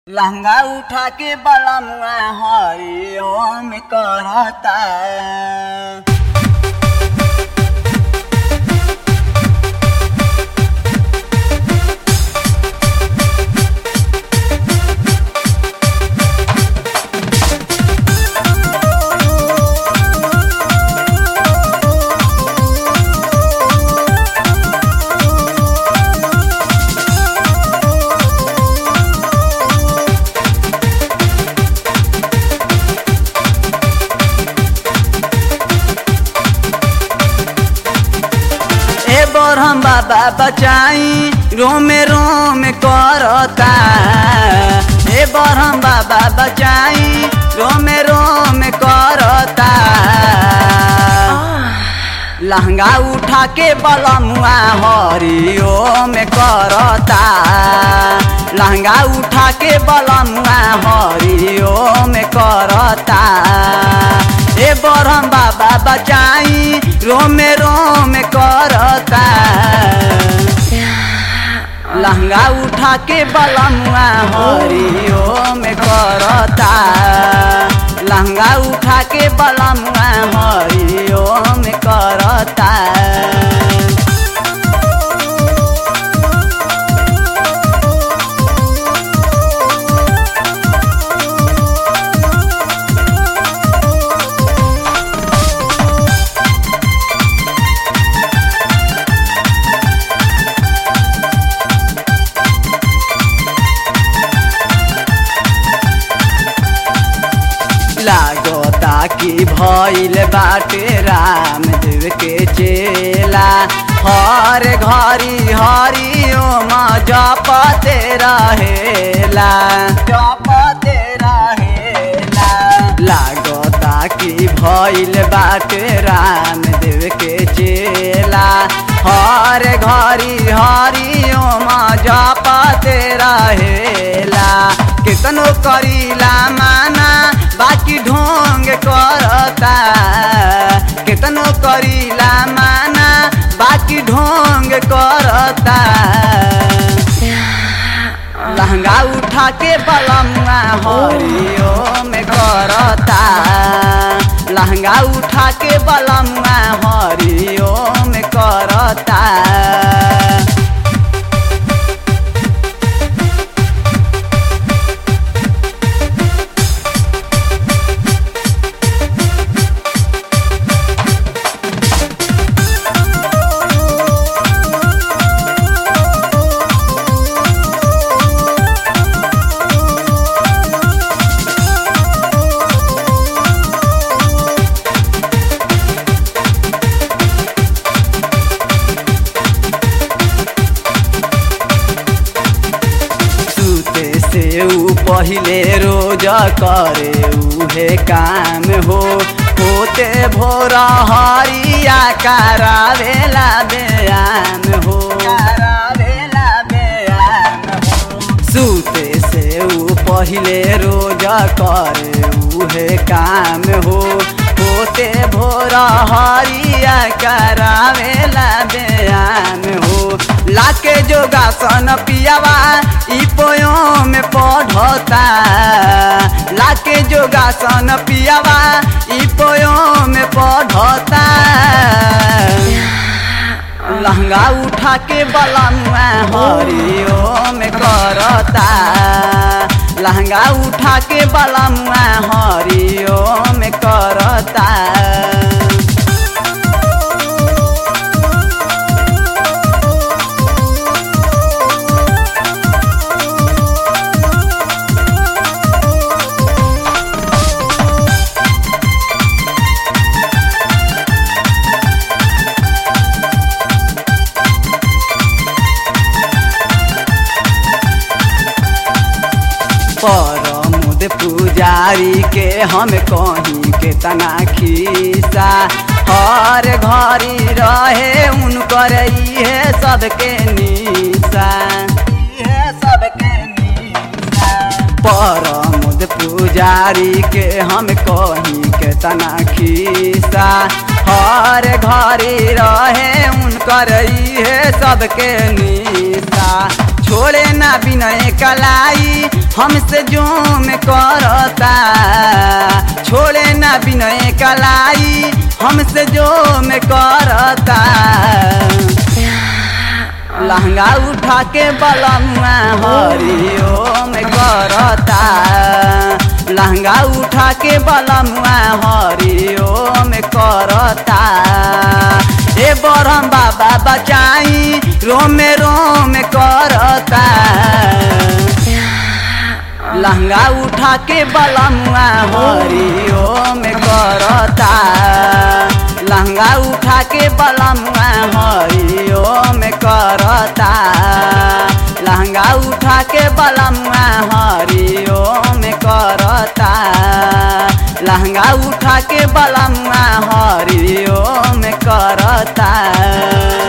लहंगा उठा के बलमुआ हरि ओम करता ए बरहम बाबा बचाई रोमे रोम करता ए बरहम बाबा बचाई रोमे रोम करता लहंगा उठा के बलमुआ हरि ओम करता लहंगा उठा के बलमुआ हरि ओम करता ए बरहम बाबा बचाई रोमे रोम करता लहंगा उठा के बलमुआ हरि ओम करता लहंगा उठा के बलमुआ हरि ओम करता लागता कि भइल बाटे रामदेव के चेला हर घरी हरि ओम जपते रहेला जपते रहेला लागता कि भइल बाटे रामदेव के चेला हर घरी हरि ओम जपते रहेला केतनो करीला माना बाकी ढोंग करता केतनो करीला माना बाकी ढोंग करता लहंगा उठा के बलमुआ हरि ओम करता लहंगा उठा के बलमुआ हरि ओम करता सूते से ऊ पहिले रोज करे उहे काम हो होते भोरा हरिया करावेला बेयान हो करावेला बेयान हो सूते से ऊ पहिले रोज करे उहे काम हो होते भोरा हरिया करावेला बेयान हो लाके जोगासन पियावा ई पोयो में पढ़ता लाके जोगासन पियावा ई पोयो में पढ़ता लहंगा उठा के बलमुआ हरि ओम करता लहंगा उठा के बलमुआ हरि ओम करता परमुद पुजारी के हम कहीं के तना खीसा हर घरी रहे उनकर इहे सबके निशा इहे सबके निशा परमुद पुजारी के हम कहीं के तना खीसा हर घरी रहे उनकर इहे सबके निशा छोड़े ना बिनय कलाई हमसे जो में करता छोड़े ना बिनय कलाई हमसे जो में करता लहंगा उठा के बलमुआ हरिओ में करता लहंगा उठा के बलमुआ हरिओ में करता ए बरम बाबा बचाई रोमे रोम करता लहंगा उठा के बलमुआ हरिओ में करता लहंगा उठा के बलमुआ हरिओ में करता लहंगा उठा के बलमुआ हरिओ में करता लहंगा उठा के बलमुआ हरिओ में करता